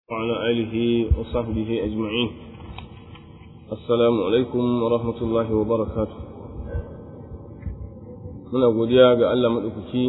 وعلى آله وصحبه أجمعين السلام عليكم ورحمة الله وبركاته muna godiya ga Allah maɗaukaki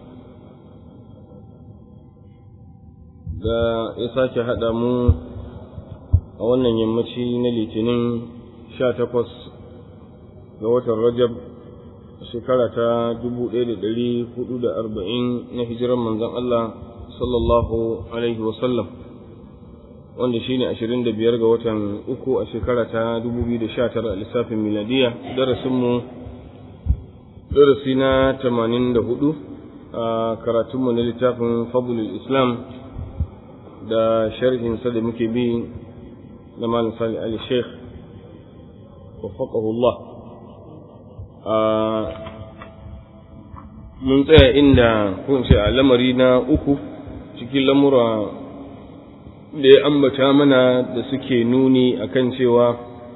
da ya sake haɗa mu a wannan yammaci na litinin sha takwas ga watan rajab shekara ta dubu ɗaya da ɗari hudu da arba'in na hijiran manzon Allah sallallahu alaihi wasallam wanda shi ne ashirin da biyar ga watan uku a shekara ta dubu biyu da sha tara a lissafin miladiya darasinmu darasi na tamanin da hudu a karatunmu na littafin fadlul islam da sharhinsa da muke bi na malam sali ali sheikh waffaqahullah mun tsaya inda ko ce a lamari na uku cikin lamura da ya ambata mana da suke nuni akan cewa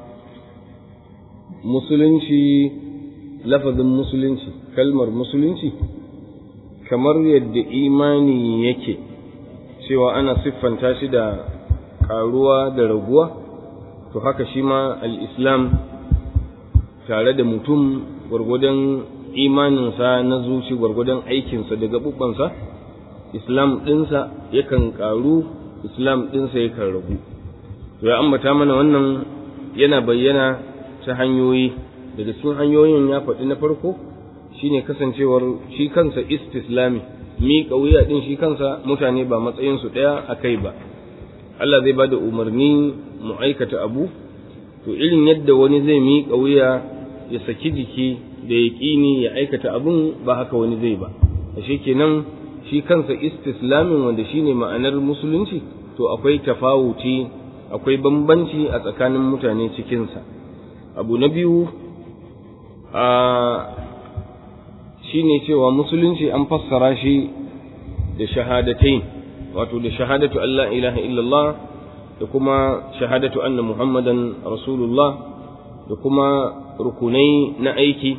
musulunci lafazin musulunci kalmar musulunci kamar yadda imani yake cewa ana siffanta shi da ƙaruwa da raguwa to haka shi ma al'islam tare da mutum gwargwadon imaninsa na zuci gwargwadon aikinsa da gaɓuɓɓansa islam ɗinsa yakan ƙaru islam ɗinsa yakan ragu to ya ambata mana wannan yana bayyana ta hanyoyi daga cikin hanyoyin ya faɗi na farko shine kasancewar shi kansa istislami miƙa wuya ɗin shi kansa mutane ba matsayinsu ɗaya a kai ba Allah zai ba da umarni mu aikata abu to irin yadda wani zai miƙa wuya ya saki jiki da ya ƙini ya aikata abun ba haka wani zai ba ashe kenan shi kansa istislamin wanda shine ma'anar musulunci to akwai tafawuci akwai bambanci a tsakanin mutane cikinsa abu na biyu a shine cewa musulunci an fassara shi da shahadatain wato da shahadatu Allah ilaha illallah da kuma shahadatu anna muhammadan rasulullah da kuma rukunai na aiki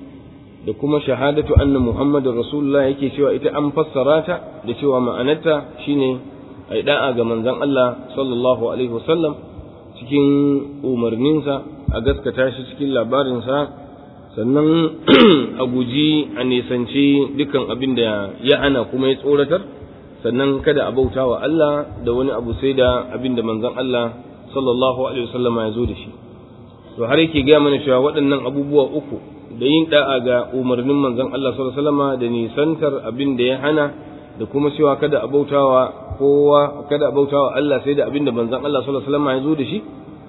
da kuma shahadatu anna muhammadan rasulullah yake cewa ita an fassara ta da cewa ma'anarta shine ai da'a ga manzon Allah sallallahu alaihi wasallam cikin umarninsa a gaskata shi cikin labarinsa sannan a guji a nisanci dukan abin da ya hana kuma ya tsoratar sannan kada a bauta wa Allah da wani abu sai da abin da manzon Allah sallallahu alaihi wasallam ya zo da shi to har yake gaya mana cewa waɗannan abubuwa uku da yin da'a ga umarnin manzon Allah sallallahu alaihi wasallam da nisantar abin da ya hana da kuma cewa kada a bautawa kowa kada a bautawa Allah sai da abin da manzon Allah sallallahu alaihi wasallam ya zo da shi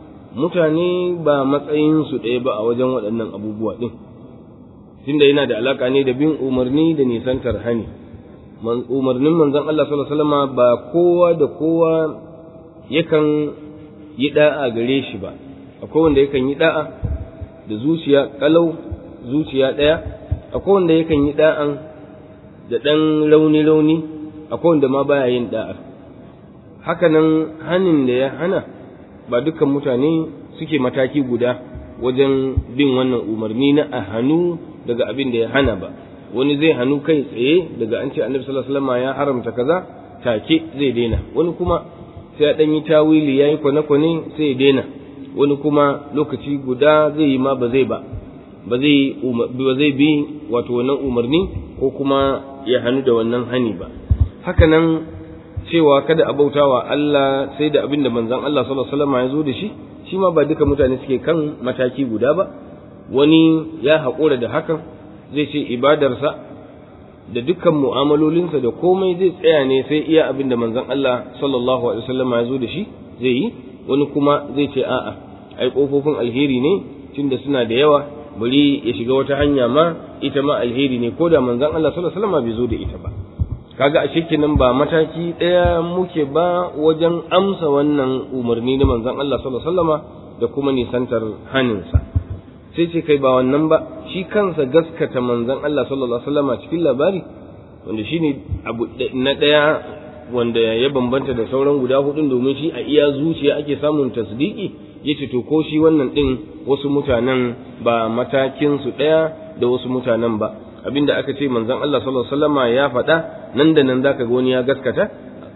mutane ba matsayinsu ɗaya ba a wajen waɗannan abubuwa ɗin tunda yana da alaƙa ne da bin umarni da nisantar hani umarnin manzon Allah sallallahu alaihi wasallam ba kowa da kowa yakan yi da'a gare shi ba akwai wanda yakan yi da'a da zuciya kalau zuciya ɗaya akwai wanda yakan yi da'an da ɗan rauni-rauni akwai wanda ma baya yin da'a hakanan hanin da ya hana ba dukkan mutane suke mataki guda wajen bin wannan umarni na a hannu daga abin da ya hana ba wani zai hannu kai tsaye daga an ce annabi sallallahu alaihi wasallam ya haramta kaza take zai daina wani kuma sai ya dan yi tawili yayi kwane-kwane sai ya daina wani kuma lokaci guda zai yi ma ba zai ba ba zai ba zai bi wato wannan umarni ko kuma ya hannu da wannan hani ba haka nan cewa kada a bautawa Allah sai da abin da manzon Allah sallallahu alaihi wasallam ya zo da shi shi ma ba duka mutane suke kan mataki guda ba wani ya haƙura da hakan zai ce ibadarsa da dukkan mu'amalolinsa da komai zai tsaya ne sai iya abin da manzon Allah sallallahu alaihi wasallam ya zo da shi zai yi wani kuma zai ce a'a ai kofofin alheri ne tunda suna da yawa bari ya shiga wata hanya ma ita ma alheri ne ko da manzon Allah sallallahu alaihi wasallam bai zo da ita ba kaga ashe kenan ba mataki ɗaya muke ba wajen amsa wannan umarni na manzon Allah sallallahu alaihi wasallama da kuma nisantar haninsa sai ce kai ba wannan ba shi kansa gaskata manzon Allah sallallahu alaihi wasallama cikin labari wanda shine abu na ɗaya wanda ya bambanta da sauran guda hudun domin shi a iya zuciya ake samun tasdiki yace to ko shi wannan din wasu mutanen ba matakin su ɗaya da wasu mutanen ba abinda aka ce manzon Allah sallallahu alaihi wasallama ya faɗa nan da nan zaka ga wani ya gaskata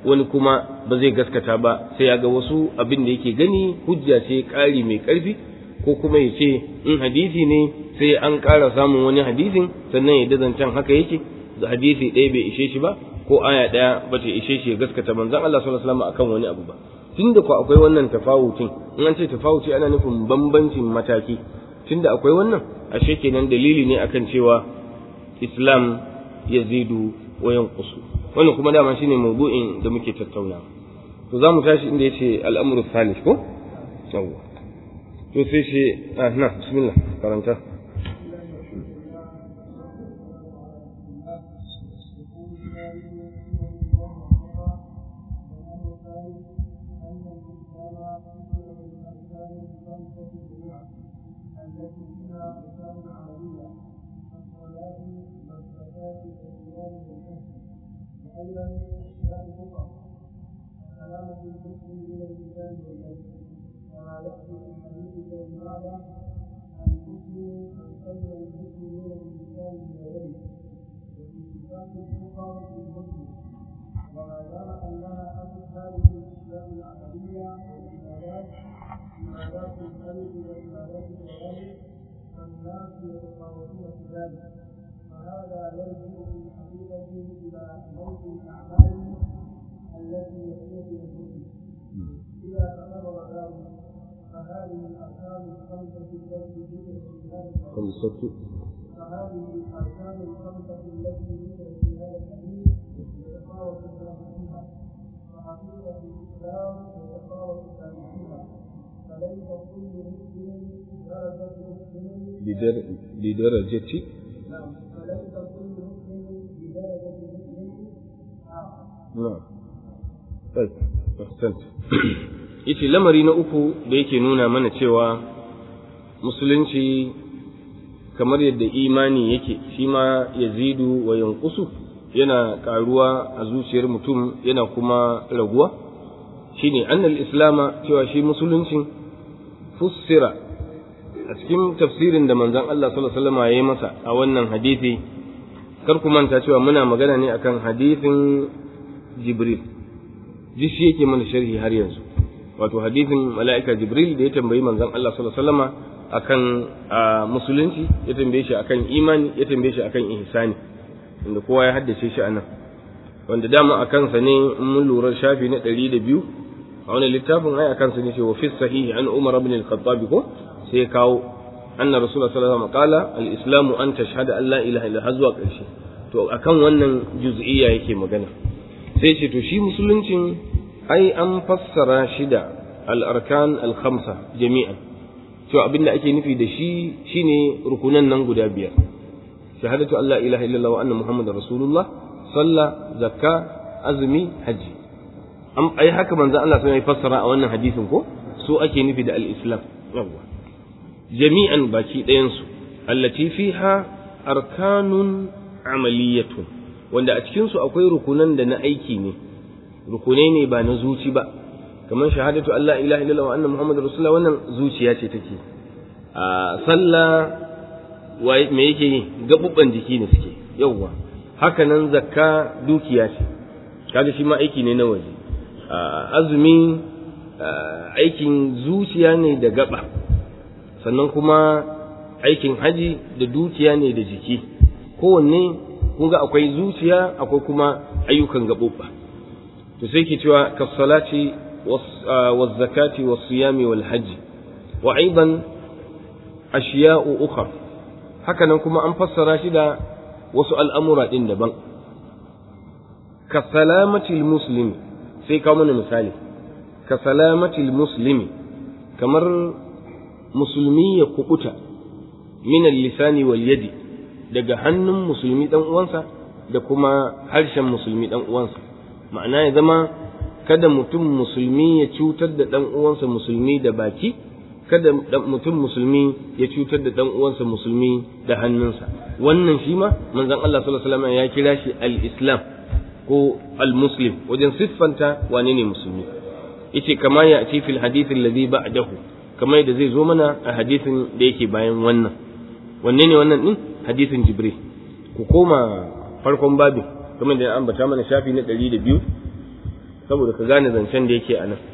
wani kuma ba zai gaskata ba sai ya ga wasu abin da yake gani hujja ce ƙari mai ƙarfi ko kuma ya ce in hadisi ne sai an ƙara samun wani hadisin sannan ya dazancan haka yake da hadisi ɗaya bai ishe shi ba ko aya ɗaya ba ta ishe shi ya gaskata manzon Allah sallallahu alaihi wasallam akan wani abu ba tunda ko akwai wannan tafawutin in an ce tafawuci ana nufin bambancin mataki tunda akwai wannan ashe kenan dalili ne akan cewa islam yazidu wa yanqusu wannan kuma dama shine mawdu'in da muke tattauna to zamu tashi inda yace al'amru thalith ko yawa to sai shi ah na bismillah karanta أيضا الإسلام كفر سلامة المسلم من اللسان واليد كما يأتي في حديث المعنى المسلم من سلم المسلم من اللسان واليد وفي صفات الكفر في المسلم وما دام أنها أصل الإسلام العملية والعبادات عبادات القلب وعبادات الجوارح فالناس يتفاوتون في ذلك فهذا يرجع في الحقيقة إلى موت الأعمال التي يكون المسلم إذا تقرر ذلك فهذه الأركان الخمسة التي ذكرت في هذا خمسة فهذه الأركان الخمسة التي ذكرت في هذا الحديث يتفاوت الناس فيها وحقيقة الإسلام يتفاوت الناس فيها فليس كل مسلم درجة مسلم بدر بدرجة نعم فليس كل مسلم بدرجة مسلم آخر na'am طيب ahsant yace lamari na uku da yake nuna mana cewa musulunci kamar yadda imani yake shi ma yazidu wa yanqusu yana karuwa a zuciyar mutum yana kuma raguwa shine annal islama cewa shi musuluncin fussira a cikin tafsirin da manzon Allah sallallahu alaihi wasallam ya yi masa a wannan hadisi kar ku manta cewa muna magana ne akan hadisin Jibril ji shi yake mana sharhi har yanzu wato hadisin mala'ika Jibril da ya tambayi manzon Allah sallallahu alaihi wasallama akan musulunci ya tambaye shi akan imani ya tambaye shi akan ihsani inda kowa ya haddace shi anan wanda dama a kansa ne in mun lura shafi na ɗari da biyu a wani littafin ai a kansa ne ce wa fi sahihi an umar ibn al-khattab ko sai ya kawo anna rasulullah sallallahu alaihi wasallam qala al-islamu an tashhada an la ilaha illa har zuwa ƙarshe to akan wannan juz'iyya yake magana sai ce to shi musuluncin ai an fassara shi da al-arkan al-khamsa jami'an to abinda ake nufi da shi shine rukunan nan guda biyar shahadatu an la ilaha illallah wa anna muhammadar rasulullah sallah zakka azumi haji an ai haka manzo Allah sai ya fassara a wannan hadisin ko so ake nufi da al-islam yawa jami'an baki ɗayan su allati fiha arkanun amaliyatun wanda a cikin su akwai rukunan da na aiki ne rukunai ne ba na zuci ba kamar shahadatu an la ilaha illallah wa anna muhammadar rasulullah wannan zuciya ce take a sallah me yake yi gabubban jiki ne suke yawwa haka nan zakka dukiya ce kaga shi ma aiki ne na waje azumi aikin zuciya ne da gaba sannan kuma aikin haji da dukiya ne da jiki kowanne kun ga akwai zuciya akwai kuma ayyukan gaɓoɓa to sai ke cewa kasalati wa zakati wa siyami wal hajji wa aidan ashiya'u ukhra haka nan kuma an fassara shi da wasu al'amura ɗin daban ka salamatil muslimi sai kawo mana misali ka salamatil muslimi kamar musulmi ya kubuta min lisani wal yadi daga hannun musulmi dan uwansa da kuma harshen musulmi dan uwansa ma'ana ya zama kada mutum musulmi ya cutar da dan uwansa musulmi da baki kada mutum musulmi ya cutar da dan uwansa musulmi da hannunsa wannan shi ma manzon Allah sallallahu alaihi wasallam ya kira shi al-islam ko al-muslim wajen siffanta wane ne musulmi yace kama ya ci fil hadith alladhi ba'dahu kamar yadda zai zo mana a hadisin da yake bayan wannan wanne ne wannan din hadisin jibril ku koma farkon babin kamar da ya ambata mana shafi na 102 saboda ka gane zancen da yake a nan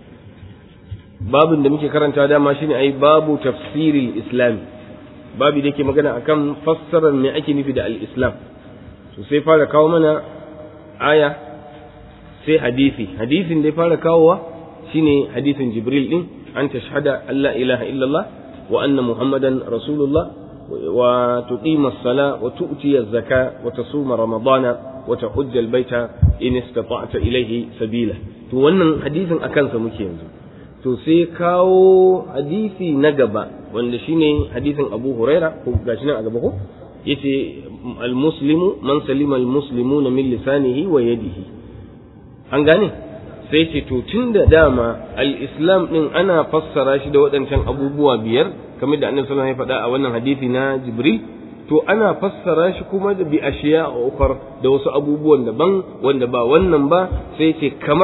babin da muke karanta dama shine ai babu tafsiril islam babu da yake magana akan fassarar me ake nufi da al-islam to sai fara kawo mana aya sai hadisi hadisin da ya fara kawowa shine hadisin jibril din an tashhada alla ilaha illallah wa anna muhammadan rasulullah wa tuqima as-sala wa tu'ti az-zaka wa tasuma ramadana wa tahujja al-baita in istata'ta ilayhi sabila to wannan hadisin akan sa muke yanzu to sai kawo hadisi na gaba wanda shine hadisin Abu Huraira ko gashi nan a gaba ko yace al-muslimu man salima al-muslimuna min lisanihi wa yadihi an gane sai ce to tunda dama al-islam din ana fassara shi da waɗancan abubuwa biyar kamar da annabi sallallahu alaihi wasallam ya faɗa a wannan hadisi na Jibril to ana fassara shi kuma da bi ashiya a ukar da wasu abubuwan daban wanda ba wannan ba sai ce kamar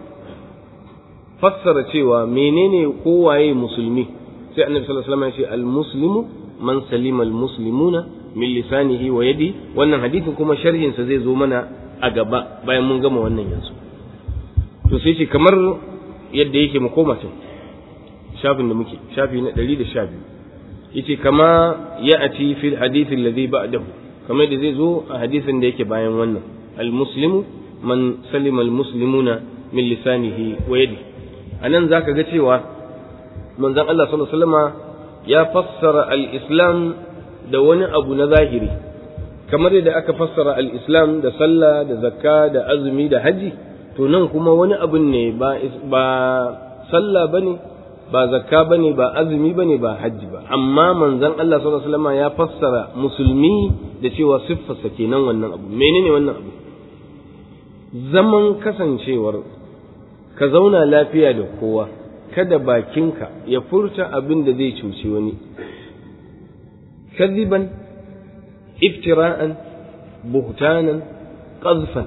fassara cewa menene kowaye musulmi sai annabi sallallahu alaihi wasallam ya ce al-muslimu man salima al-muslimuna min lisanihi wa yadi wannan hadisin kuma sharhin sa zai zo mana a gaba bayan mun gama wannan yanzu to sai ce kamar yadda yake mu koma can shafin da muke shafi na 112 yace kama ya'ati fil hadith alladhi ba'dahu kamar da zai zo a hadisin da yake bayan wannan al-muslimu man salima al-muslimuna min lisanihi wa yadi anan zaka ga cewa manzon Allah sallallahu alaihi wasallama ya fassara al-islam da wani abu na zahiri kamar yadda aka fassara al-islam da sallah da zakka da azumi da haji to nan kuma wani abun ne ba ba sallah bane ba zakka bane ba azumi bane ba hajji ba amma manzon Allah sallallahu alaihi wasallam ya fassara musulmi da cewa siffarsa kenan wannan abu menene wannan abu zaman kasancewar ka zauna lafiya da kowa kada bakinka ya furta abin da zai cuci wani kadiban iftira'an buhtanan qazfan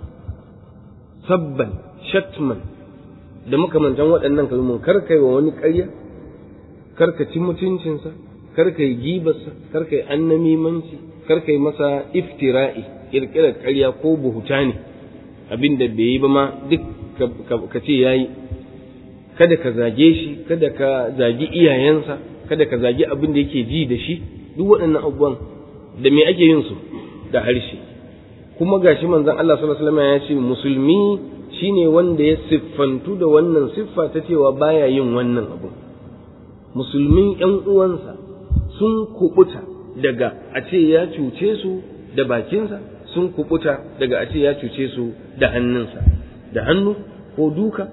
sabban shatman da makamantan waɗannan kalmomin kar kai wa wani ƙarya kar ka ci mutuncinsa kar ka yi gibarsa kar ka yi annamimanci kar ka yi masa iftira'i ƙirƙirar ƙarya ko buhuta ne abin da bai yi ba ma duk ka ce ya yi kada ka zage shi kada ka zagi iyayensa kada ka zagi abin da yake ji da shi duk waɗannan abubuwan da me ake yin su da harshe kuma gashi manzon Allah sallallahu alaihi wasallam ya ce musulmi shine wanda ya siffantu da wannan siffa ta cewa baya yin wannan abu musulmin ƴan uwansa sun kubuta daga a ce ya cuce su da bakinsa sun kubuta daga a ce ya cuce su da hannunsa da hannu ko duka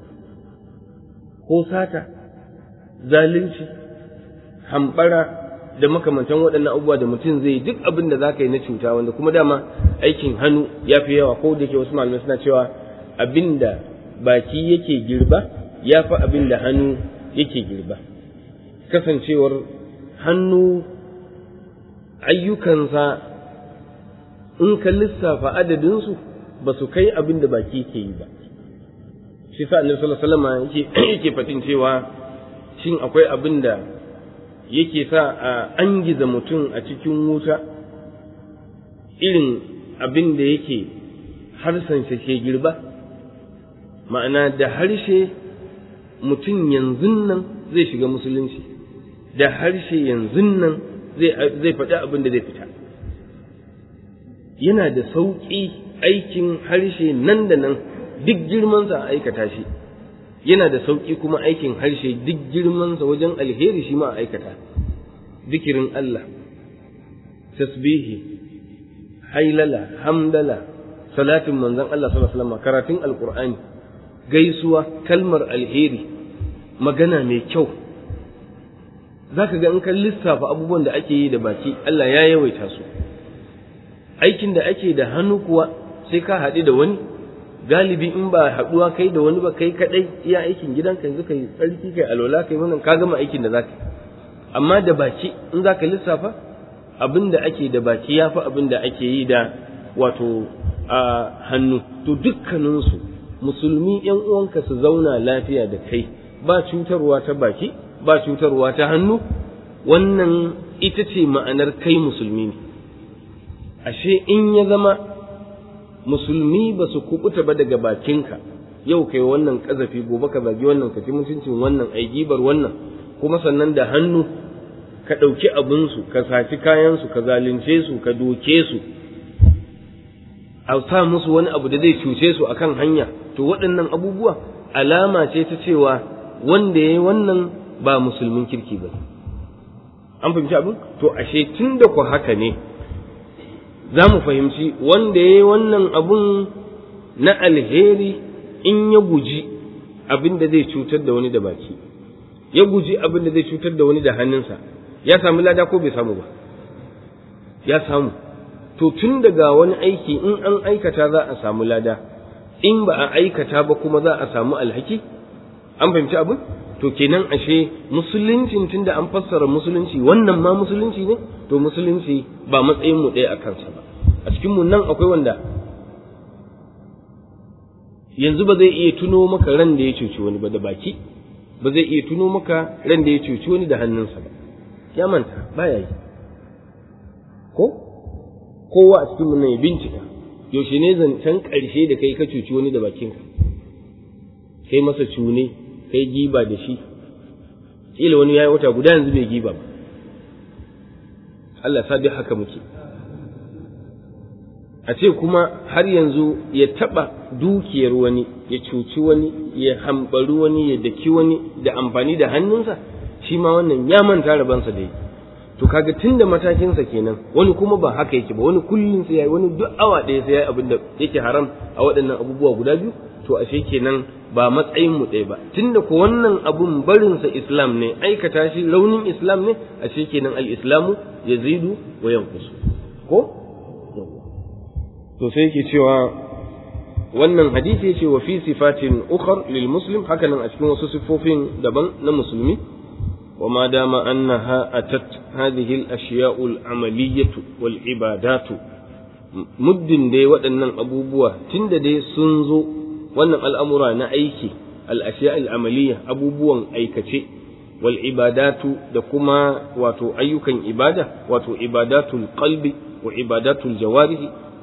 ko sata zalunci hambara da makamantan waɗannan abubuwa da mutum zai duk abin da za ka yi na cuta wanda kuma dama aikin hannu ya fi yawa ko da ke wasu malamai suna cewa abin da baki yake girba ya fi abin da hannu yake girba kasancewar hannu ayyukansa in ka lissafa adadinsu ba su kai abin da baki ke yi ba shi sa annabi sallallahu alaihi wasallam yake yake fatin cewa shin akwai abin da yake sa a angiza mutum a cikin wuta irin abin da yake harsansa ke girba ma'ana da harshe mutum yanzu nan zai shiga musulunci da harshe yanzu nan zai faɗi abin da zai fita yana da sauƙi aikin harshe nan da nan duk girmansa a aikata shi yana da sauƙi kuma aikin harshe duk girmansa wajen alheri shi ma a aikata zikirin Allah tasbihi hailala hamdala salatin manzon Allah sallallahu alaihi wasallam karatun alqur'ani gaisuwa kalmar alheri magana mai kyau zaka ga in ka lissafa abubuwan da ake yi da baki Allah ya yawaita su aikin da ake da hannu kuwa sai ka haɗu da wani galibi in ba haɗuwa kai da wani ba kai kaɗai iya aikin gidanka yanzu kai tsarki kai alwala kai wannan ka gama aikin da zaka amma da baki in zaka lissafa abin da ake da baki ya fi abin da ake yi da wato a hannu to dukkaninsu musulmi yan uwanka su zauna lafiya da kai ba cutarwa ta baki ba cutarwa ta hannu wannan ita ce ma'anar kai musulmi ne ashe in ya zama musulmi ba su kubuta ba daga bakinka yau kai wannan kazafi gobe ka zagi wannan ka ci mutuncin wannan ai gibar wannan kuma sannan da hannu ka ɗauki abinsu ka saci kayansu ka zalunce su ka doke su a sa musu wani abu da zai cuce su akan hanya to waɗannan abubuwa alama ce ta cewa wanda ya yi wannan ba musulmin kirki ba an fahimci abin to ashe tun da ku haka ne za mu fahimci wanda ya yi wannan abun na alheri in ya guji abin da zai cutar da wani da baki ya guji abin da zai cutar da wani da hannunsa ya samu lada ko bai samu ba ya samu to tun daga wani aiki in an aikata za a samu lada in ba a aikata ba kuma za a samu alhaki an fahimci abin to kenan ashe musuluncin tunda an fassara musulunci wannan ma musulunci ne to musulunci ba matsayin mu ɗaya a kansa ba a cikin mu nan akwai wanda yanzu ba zai iya tuno maka ran da ya cuci wani ba da baki ba zai iya tuno maka ran da ya cuci wani da hannunsa ba ya manta baya yi ko kowa a cikin nan ya bincika yaushe ne zancen ƙarshe da kai ka cuci wani da bakinka kai masa cune kai giba da shi kila wani yayi wata guda yanzu bai giba ba Allah sa duk haka muke a ce kuma har yanzu ya taba dukiyar wani ya cuci wani ya hambari wani ya daki wani da amfani da hannunsa shi ma wannan ya manta rabansa da yi to kaga tunda matakinsa kenan wani kuma ba haka yake ba wani kullum sai yayi wani duk awa ɗaya sai yayi abin da yake haram a waɗannan abubuwa guda biyu to ashe kenan ba matsayin mu ɗaya ba tunda ko wannan abun barin sa islam ne aikata shi raunin islam ne ashe kenan al-islamu yazidu wa yanqusu ko to sai yake cewa wannan hadisi yace wa fi sifatin ukhar lil muslim hakanan a cikin wasu sifofin daban na musulmi وما دام أنها أتت هذه الأشياء العملية والعبادات muddin dai waɗannan abubuwa tun da dai sun zo wannan al'amura na aiki al'ashiya al'amaliya abubuwan aikace wal ibadatu da kuma wato ayyukan ibada wato ibadatul qalbi wa ibadatul jawarihi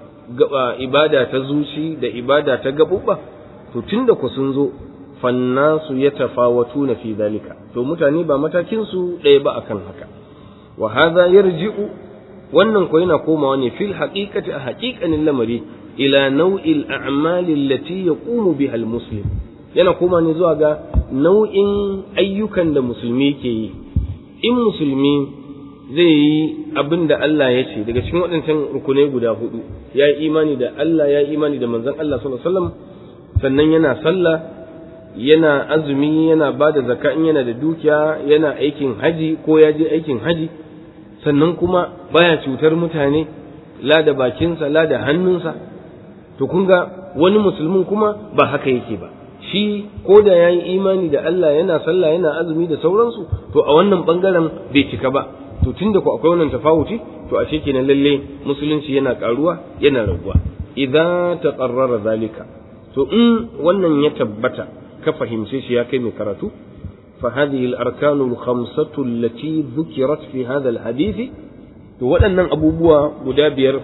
ibada ta zuci da ibada ta gaɓuɓɓa to tun da ku sun zo fannasu ya tafawatu na fi zalika to mutane ba matakinsu ɗaya ba akan haka wa hadha yarji'u wannan ko yana komawa ne fil haqiqati a haqiqanin lamari ila nau'il a'mali allati yaqumu biha almuslim yana koma ne zuwa ga nau'in ayyukan da musulmi ke yi in musulmi zai yi abin da Allah ya ce daga cikin waɗancan rukunai guda hudu ya yi imani da Allah ya yi imani da manzon Allah sallallahu alaihi wasallam sannan yana sallah yana azumi yana ba da zaka in yana da dukiya yana aikin haji ko ya je aikin haji sannan kuma baya cutar mutane la da bakinsa la da hannunsa to kun ga wani musulmin kuma ba haka yake ba shi ko da ya yi imani da Allah yana sallah yana azumi da sauransu to a wannan bangaren bai cika ba to tunda ku akwai wannan tafawuci to ashe kenan lalle musulunci yana karuwa yana raguwa idza taqarrara zalika to in wannan ya tabbata ka fahimce shi ya kai mai karatu fa hadhihi al-arkanu al-khamsatu allati dhukirat fi hadha al-hadith to waɗannan abubuwa guda biyar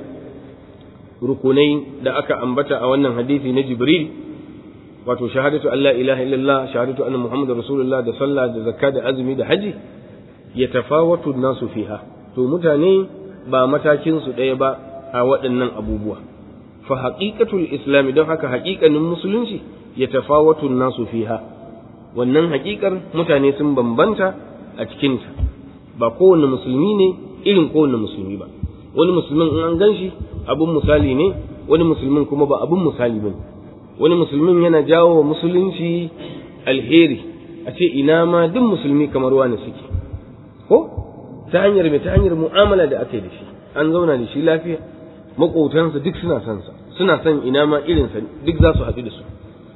rukunai da aka ambata a wannan hadisi na Jibril wato shahadatu Allah ilaha illallah shahadatu anna muhammadar rasulullah da sallah da zakka da azumi da haji ya tafawatu nasu fiha to mutane ba matakin su ɗaya ba a waɗannan abubuwa fa haqiqatul islam don haka haƙiƙanin musulunci ya tafawatu nasu fiha wannan haƙiƙar mutane sun bambanta a cikinta ba kowane musulmi ne irin kowane musulmi ba wani musulmin in an ganshi abun misali ne wani musulmin kuma ba abun misali bane wani musulmin yana jawo wa musulunci alheri a ce ina ma duk musulmi kamar wani suke ko ta hanyar mai ta hanyar mu'amala da aka yi da shi an zauna da shi lafiya maƙotansa duk suna son sa suna son ina ma irinsa duk za su haɗu da su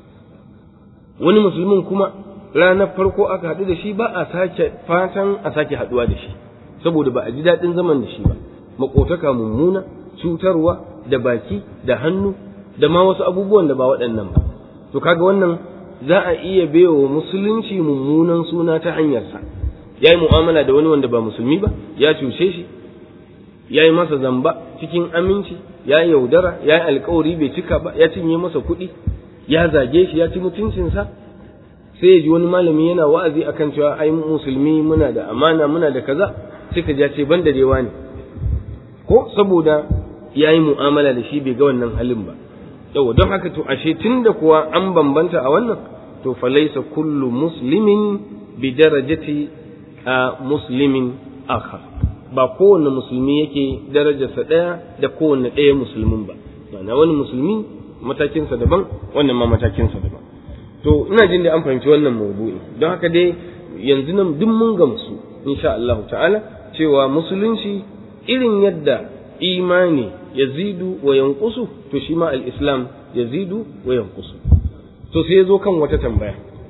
wani musulmin kuma ranar farko aka haɗu da shi ba a sake fatan a sake haɗuwa da shi saboda ba a ji daɗin zaman da shi ba maƙotaka mummuna cutarwa da baki da hannu da ma wasu abubuwan da ba waɗannan ba to kaga wannan za a iya baiwa musulunci mummunan suna ta hanyarsa ya yi mu'amala da wani wanda ba musulmi ba ya cuce shi ya yi masa zamba cikin aminci ya yaudara ya yi alkawari bai cika ba ya cinye masa kuɗi ya zage shi ya ci mutuncinsa sai ya ji wani malami yana wa'azi akan cewa ai musulmi muna da amana muna da kaza sai ka ja ce ban da dewa ne ko saboda ya yi mu'amala da shi bai ga wannan halin ba yau don haka to ashe tunda kuwa an bambanta a wannan to falaisa kullu muslimin bi darajati a muslimin akhar ba kowanne musulmi yake darajarsa ɗaya da kowanne ɗaya musulmin ba ma'ana wani musulmi matakinsa daban wannan ma matakinsa daban to ina jin da an fahimci wannan maudu'i don haka dai yanzu nan duk mun gamsu insha Allah ta'ala cewa musulunci irin yadda imani yazidu wa yanqusu to shi ma al-islam yazidu wa yanqusu to sai zo kan wata tambaya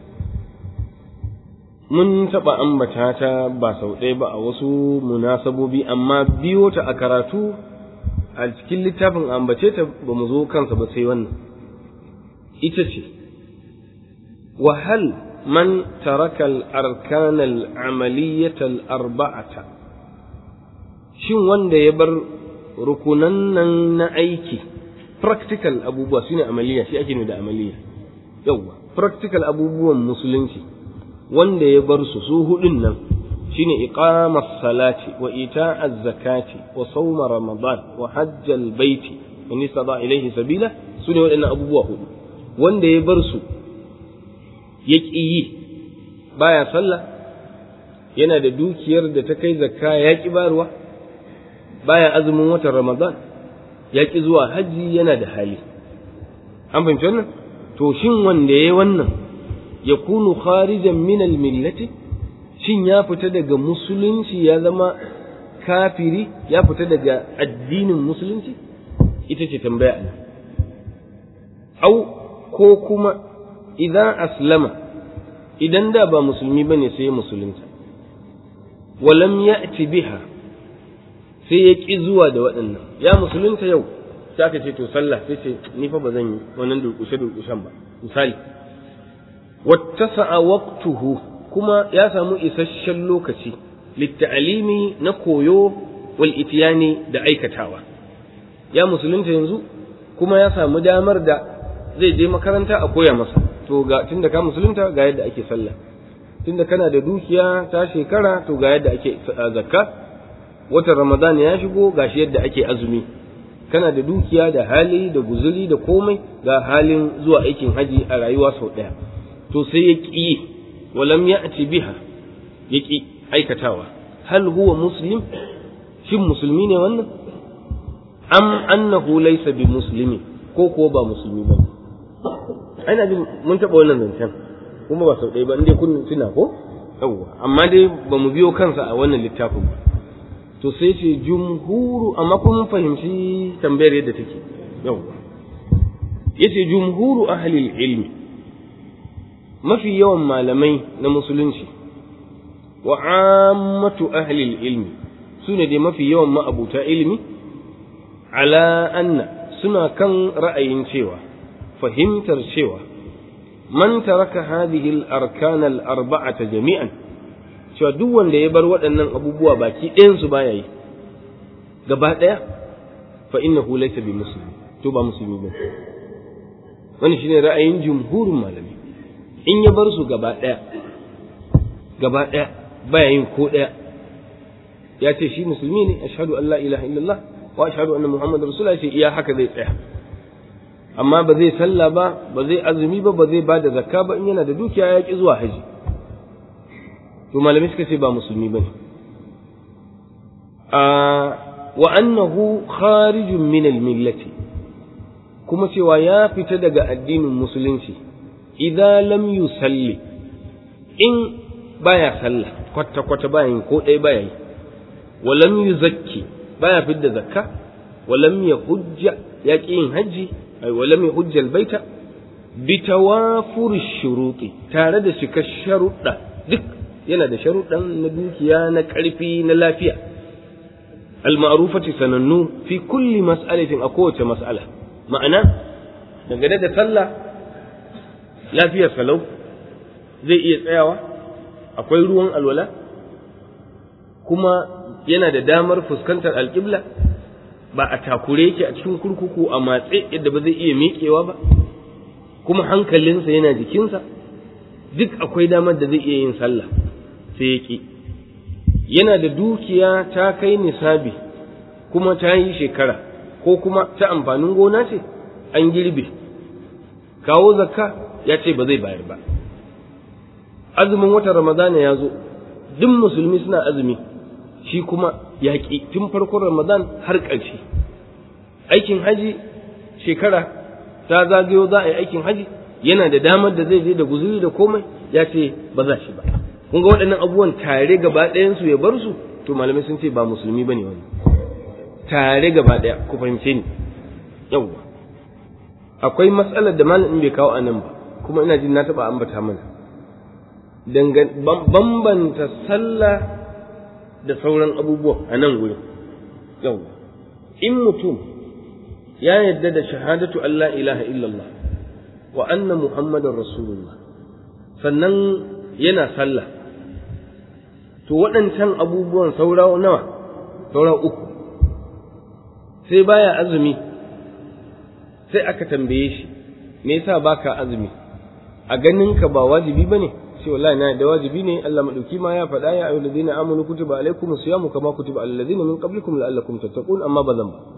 mun taɓa ambata ta ba sau ɗaya ba a wasu munasabobi amma biyo ta a karatu a cikin littafin ambace ta ba mu zo kansa ba sai wannan ita ce wahal man taraka al-arkan al-amaliyyah al-arba'ata shin wanda ya bar rukunan nan na aiki practical abubuwa shine amaliya shi ake ne da amaliya yawwa practical abubuwan musulunci wanda ya bar su su hudun nan shine iqamas salati wa ita'az zakati wa sawma ramadan wa hajjal baiti in istada ilayhi sabila sune waɗannan abubuwa hudu wanda ya bar su ya yi baya sallah yana da dukiyar da ta kai zakka ya ki barwa baya azumin watan ramadan ya ki zuwa hajji yana da hali an fahimci wannan to shin wanda ya yi wannan ya kunu kharijan min millati shin ya fita daga musulunci ya zama kafiri ya fita daga addinin musulunci ita ce tambaya ne au ko kuma idan aslama idan da ba musulmi bane sai musulunta walam ya'ti biha sai ya ƙi zuwa da waɗannan ya musulunta yau sai aka ce to sallah sai ce ni fa ba zan yi wannan durƙushe durƙushen ba misali wattasa'a waqtuhu kuma ya samu isasshen lokaci litta'alimi na koyo wal itiyani da aikatawa ya musulunta yanzu kuma ya samu damar da zai je makaranta a koya masa to ga tunda ka musulunta ga yadda ake sallah tunda kana da dukiya ta shekara to ga yadda ake zakka watan ramadan ya shigo gashi yadda ake azumi kana da dukiya da hali da guzuri da komai ga halin zuwa aikin haji a rayuwa sau ɗaya to sai ya ƙi walam ya ci biha ya ƙi aikatawa hal huwa muslim shin musulmi ne wannan am annahu laysa bi muslimi ko kuwa ba musulmi ba ana jin mun taɓa wannan zancen kuma ba sau ɗaya ba inda kun tuna ko yawwa amma dai ba mu biyo kansa a wannan littafin ba to sai ce jumhuru amma kun fahimci tambayar yadda take yawwa yace jumhuru ahli ilmi mafi yawan malamai na musulunci wa ammatu ahli ilmi sune dai mafi yawan ma'abuta ilmi ala anna suna kan ra'ayin cewa fahimtar cewa man taraka hadhihi al-arkan al-arba'ata jami'an cewa duk wanda ya bar waɗannan abubuwa baki ɗayansu baya yi gaba ɗaya fa innahu laysa bi muslim to ba musulmi ba wani shine ra'ayin jumhurin malami in ya bar su gaba ɗaya gaba ɗaya baya yin ko ɗaya ya ce shi musulmi ne ashhadu an la ilaha illallah wa ashhadu anna muhammadar rasulullah ce iya haka zai tsaya amma ba zai sallah ba ba zai azumi ba ba zai ba da zakka ba in yana da dukiya ya ki zuwa haji to malamai suka ce ba musulmi bane a wa annahu kharijun min al-millati kuma cewa ya fita daga addinin musulunci idan lam yusalli in baya sallah kwata kwata baya yin ko ɗaya baya yi wa lam yuzakki baya fidda zakka wa lam yahujja ya ƙi yin hajji ai wa lam yahujja al-baita bi tawafur shuruti tare da shika sharuɗa duk yana da sharuɗan na dukiya na ƙarfi na lafiya al-ma'rufati sanannu fi kulli mas'alatin a kowace mas'ala ma'ana dangane da sallah lafiyar salau zai iya tsayawa akwai ruwan alwala kuma yana da damar fuskantar alƙibla ba a takure yake a cikin kurkuku a matse yadda ba zai iya miƙewa ba kuma hankalinsa yana jikinsa duk akwai damar da zai iya yin sallah sai ya ƙi yana da dukiya ta kai nisabi kuma ta yi shekara ko kuma ta amfanin gona ce an girbe kawo zakka ya ce ba zai bayar ba azumin watan ramadana ya zo duk musulmi suna azumi shi kuma ya ƙi tun farkon ramadan har ƙarshe aikin haji shekara ta zagayo za a yi aikin haji yana da damar da zai je da guzuri da komai ya ce ba za shi ba kun ga waɗannan abubuwan tare gaba ɗayansu ya bar su to malamai sun ce ba musulmi ba ne wani tare gaba ɗaya ku fahimce ni yawwa akwai matsalar da malamin bai kawo a nan ba kuma ina jin na taɓa ambata mana bambanta sallah da sauran abubuwan a nan gurin yawwa in mutum ya yadda da shahadatu Allah ilaha illallah wa anna muhammadar rasulullah sannan yana sallah to waɗancan abubuwan saura nawa saura uku sai baya azumi sai aka tambaye shi me yasa baka azumi a ganin ka ba wajibi bane sai wallahi na da wajibi ne Allah madauki ma ya faɗa ya ayyuhal ladina amanu kutiba alaykumus siyamu kama kutiba alal ladina min qablikum la'allakum tattaqun amma bazan ba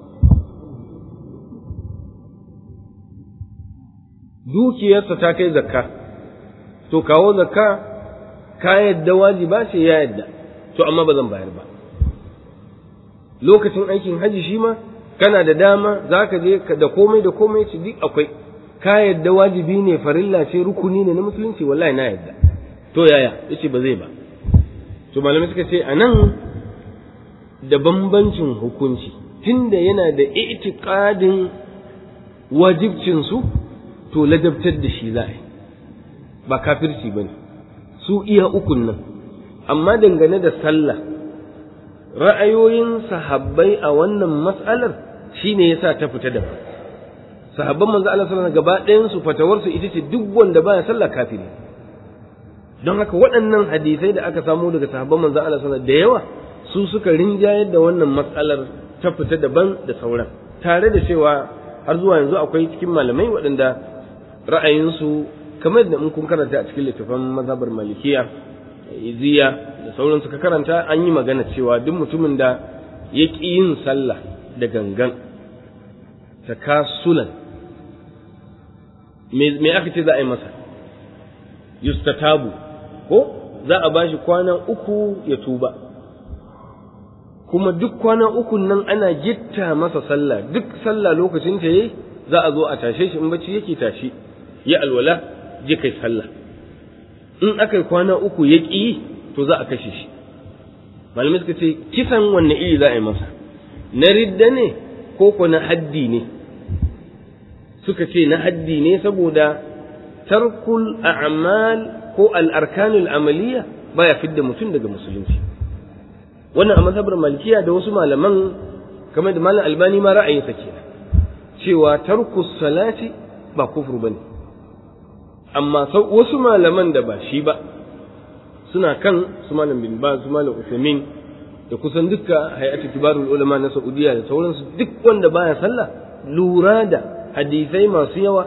dukiyarsa ta kai zakka to kawo zakka ka yadda wajiba ce ya yadda to amma ba zan bayar ba lokacin aikin haji shi ma kana da dama za ka je da komai da komai ci duk akwai ka yadda wajibi ne farilla ce rukuni ne na musulunci wallahi na yadda to yaya yace ba zai ba to malamai suka ce anan da bambancin hukunci tunda yana da i'tiqadin wajibcin su to ladabtar da shi za a yi ba kafirci ba ne su iya ukun nan amma dangane da sallah ra'ayoyin sahabbai a wannan matsalar shine yasa ta fita da sahabban manzo Allah sallallahu alaihi gaba ɗayan su fatawar su ita ce duk wanda baya sallah kafiri don haka waɗannan hadisai da aka samu daga sahabban manzo Allah sallallahu da yawa su suka rinjayar da wannan matsalar ta fita daban da sauran tare da cewa har zuwa yanzu akwai cikin malamai waɗanda ra'ayinsu kamar da in kun karanta a cikin littafin mazhabar malikiya iziya da sauran suka karanta an yi magana cewa duk mutumin da ya ƙi yin sallah da gangan takasulan me aka ce za a yi masa yustatabu ko za a bashi kwana uku ya tuba kuma duk kwana uku nan ana gitta masa sallah duk sallah lokacin ta yayi za a zo a tashe shi in bacci yake tashi ya alwala je kai sallah in aka yi kwana uku ya ƙi to za a kashe shi malamai suka ce kisan wanne iri za a yi masa na ridda ne ko ko na haddi ne suka ce na haddi ne saboda tarkul a'mal ko al'arkanul amaliya baya fidda mutum daga musulunci wannan a mazhabar malikiya da wasu malaman kamar da malam albani ma ra'ayinsa kenan cewa tarkus salati ba kufur bane amma wasu malaman da ba shi ba suna kan su malam bin ba su malam usaimin da kusan dukka hay'atu kibarul ulama na saudiya da sauransu duk wanda baya sallah lura da hadisai masu yawa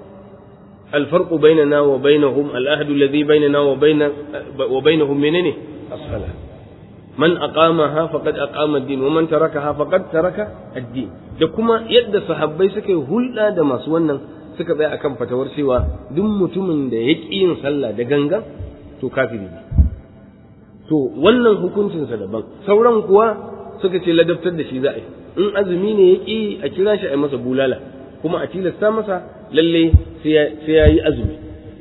الفرق بيننا وبينهم العهد الذي بيننا وبين وبينهم منين الصلاة من أقامها فقد أقام الدين ومن تركها فقد ترك الدين da kuma yadda sahabbai suka yi hulɗa da masu wannan suka tsaya akan fatawar cewa duk mutumin da ya ƙi yin sallah da gangan to kafiri ne to wannan hukuncinsa daban sauran kuwa suka ce ladabtar da shi za a yi in azumi ne ya ƙi a kira shi a yi masa bulala kuma a tilasta masa lalle sai ya yi azumi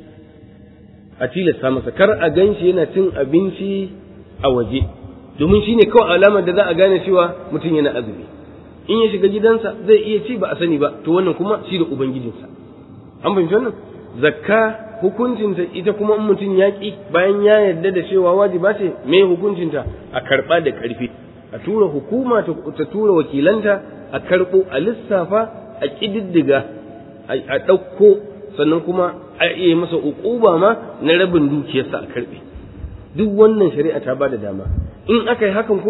a tilasta masa kar a gan shi yana cin abinci a waje domin shine kawai alamar da za a gane cewa mutum yana azumi in ya shiga gidansa zai iya ci ba a sani ba to wannan kuma shi da ubangijinsa an fahimci wannan zakka hukuncinta ita kuma in mutum ya ki bayan ya yarda da cewa wajiba ce me hukuncinta a karba da karfi a tura hukuma ta tura wakilanta a karbo a lissafa a kididdiga a ɗauko sannan kuma a iya masa uquba ma na rabin dukiyarsa a karbe duk wannan shari'a ta bada dama in aka yi hakan kuma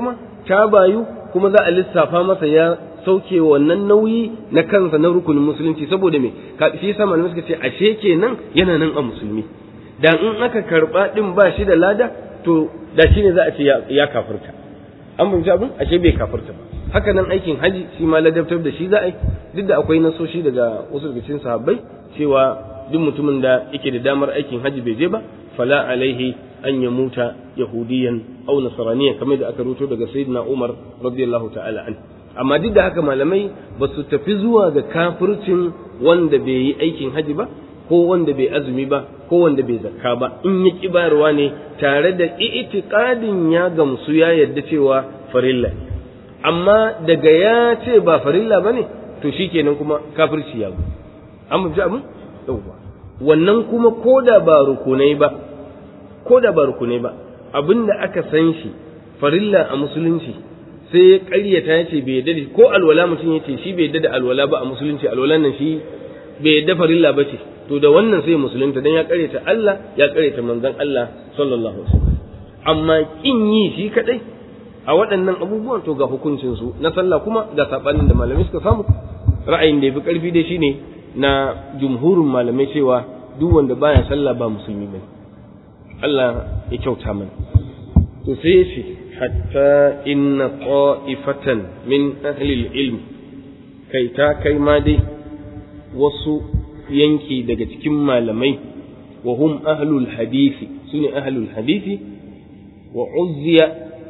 ta bayu kuma za a lissafa masa ya sauke wannan nauyi na kansa na rukunin musulunci saboda me shi yasa malamai suka ce ashe kenan yana nan a musulmi da in aka karba din ba shi da lada to da shi ne za a ce ya kafirta an fahimci abin ashe bai kafirta ba haka nan aikin haji shi ma ladabtar da shi za a yi duk da akwai nasoshi daga wasu daga cikin sahabbai cewa duk mutumin da yake da damar aikin haji bai je ba fala alaihi an ya muta yahudiyan au nasraniyan kamar da aka ruto daga sayyidina Umar radiyallahu ta'ala an amma duk da haka malamai ba su tafi zuwa ga kafircin wanda bai yi aikin haji ba ko wanda bai azumi ba ko wanda bai zakka ba in ya ki bayarwa ne tare da i'tiqadin ya gamsu ya yadda cewa farilla amma daga ya ce ba farilla bane to shikenan kuma kafirci ya an mu ji abin yauwa wannan kuma koda ba rukunai ba koda ba rukunai ba abinda aka san shi farilla a musulunci sai ya ƙaryata ya ce bai yadda ko alwala mutum ya ce shi bai yadda da alwala ba a musulunci alwalan nan shi bai yadda farilla ba ce to da wannan sai musulunta dan ya ƙaryata Allah ya ƙaryata manzon Allah sallallahu alaihi wasallam amma kin yi shi kadai a waɗannan abubuwan to ga hukuncin su na sallah kuma ga sabanin da malamai suka samu ra'ayin da yafi karfi dai shine na jumhurin malamai cewa duk wanda baya sallah ba musulmi bane Allah ya kyauta mana to sai ya ce hatta inna qa'ifatan min ahli ilm kai ta kai ma dai wasu yanki daga cikin malamai wa hum ahlul hadisi sune ahlul hadisi wa uzziya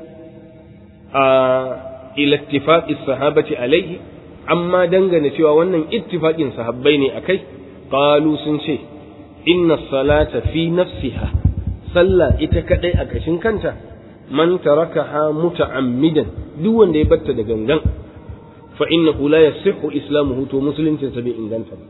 a ila ittifaqi sahabati alaihi amma dangane cewa wannan ittifaqin sahabbai ne akai qalu sun ce inna salata fi nafsiha sallah ita kadai a kashin kanta man tarakaha muta'ammidan duk wanda ya batta da gangan fa innahu la yasihhu islamuhu to musuluncin sa bai inganta ba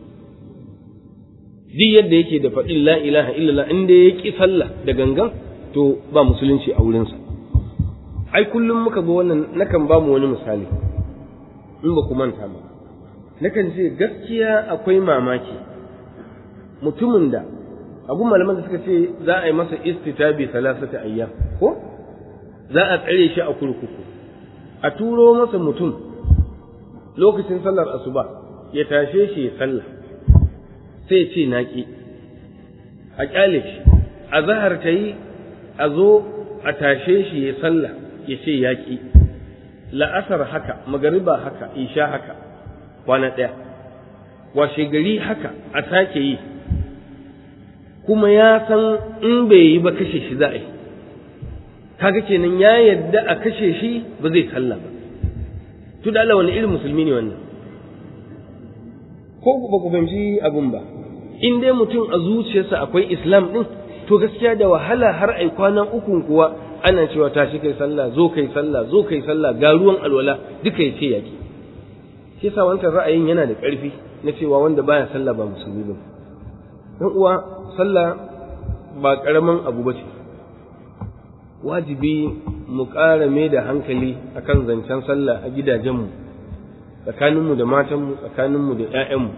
duk yadda yake da faɗin la ilaha illallah inda ya ki sallah da gangan to ba musulunci a wurinsa ai kullum muka ga wannan nakan ba mu wani misali in ba ku manta ba nakan ce gaskiya akwai mamaki mutumin da abu malaman da suka ce za a yi masa istitabi salasata ayyam ko za a tsare shi a kurkuku a turo masa mutum lokacin sallar asuba ya tashe shi ya sallah sai ce naƙi a ƙyale shi a zahar ta yi a zo a tashe shi ya sallah ya ce yaƙi la'asar haka magariba haka isha haka kwana ɗaya washe gari haka a sake yi kuma ya san in bai yi ba kashe shi za a yi kaga kenan ya yadda a kashe shi ba zai sallah ba to da Allah wani irin musulmi ne wannan ko ba ku fahimci abun ba in dai mutum a zuciyarsa akwai islam din to gaskiya da wahala har ai kwanan ukun kuwa ana cewa tashi kai sallah zo kai sallah zo kai sallah ga ruwan alwala duka ya ce yaki shi yasa wancan ra'ayin yana da ƙarfi na cewa wanda baya sallah ba musulmi ba dan uwa sallah ba karaman abu ba ce wajibi mu ƙara mai da hankali akan zancen sallah a gidajenmu tsakaninmu da matanmu tsakaninmu da 'ya'yanmu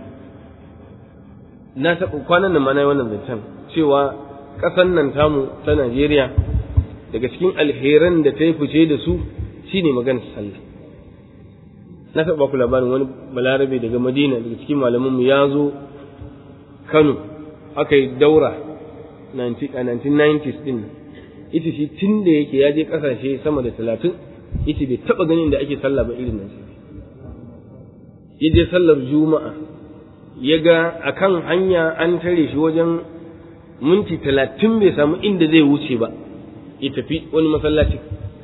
na taɓa kwanan nan ma na yi wannan zancen cewa ƙasan nan tamu ta Najeriya daga cikin alheran da ta yi fice da su shine maganar sallah na taɓa ku labarin wani balarabe daga madina daga cikin malamanmu ya zo kano aka yi daura a 1990s din ita shi tun da yake ya je ƙasashe sama da talatin ita bai taɓa ganin da ake sallah ba irin nan ya je sallar juma'a ya ga a kan hanya an tare shi wajen minti talatin bai samu inda zai wuce ba ya tafi wani masallaci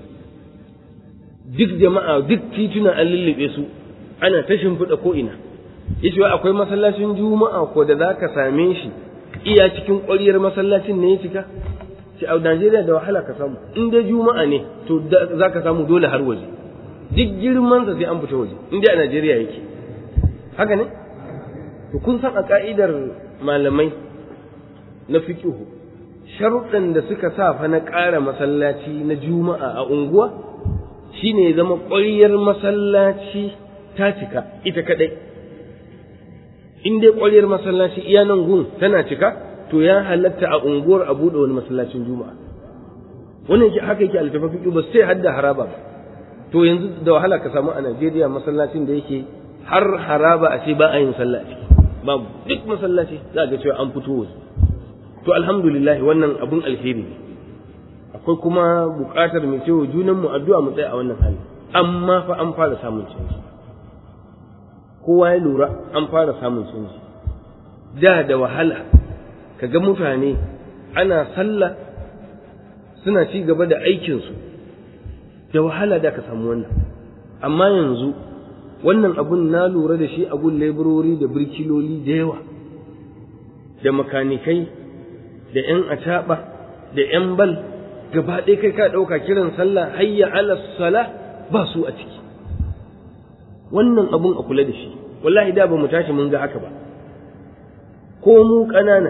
duk jama'a duk tituna an lullube su ana ta shimfiɗa ko ina ya ce akwai masallacin juma'a ko da za ka same shi iya cikin ƙwariyar masallacin ne ya cika ce a Najeriya da wahala ka samu in dai juma'a ne to za ka samu dole har waje duk girman sa sai an fita waje in dai a Najeriya yake haka ne to kun san a ka'idar malamai na fiqhu sharuɗan da suka sa fa na ƙara masallaci na juma'a a unguwa shine ya zama ƙwariyar masallaci ta cika ita kadai in dai ƙwariyar masallaci iya nan gun tana cika to ya halatta a unguwar a buɗe wani masallacin juma'a wannan yake haka yake altafa fiqh ba sai hadda haraba ba to yanzu da wahala ka samu a Najeriya masallacin da yake har haraba a ce ba a yin sallah a ciki babu duk masallaci za ga cewa an fito wasu to alhamdulillah wannan abun alheri ne akwai kuma buƙatar mu cewa junan mu addu'a mu tsaya a wannan hali amma fa an fara samun canji kowa ya lura an fara samun canji da da wahala kaga mutane ana sallah suna ci gaba da aikinsu da wahala da ka samu wannan amma yanzu wannan abun na lura da shi a gun leburori da birkiloli da yawa da makanikai da ‘yan acaɓa da ‘yan bal gaba ɗaya kai ka ɗauka kiran sallah hayya ala sala ba su a ciki wannan abun a kula da shi wallahi da ba mu tashi mun ga haka ba ko mu ƙanana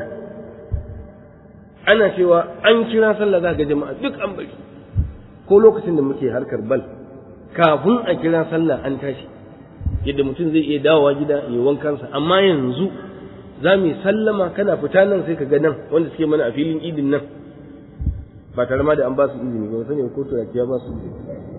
ana cewa an kira sallah za ga jama'a duk an bari ko lokacin da muke harkar bal kafin a kira sallah an tashi yadda mutum zai iya dawowa gida ya wankansa amma yanzu za mu yi sallama kana fita nan sai ka ga nan wanda suke mana a filin idin nan ba tare ma da an ba su izini ba sani ko to ya ba su izini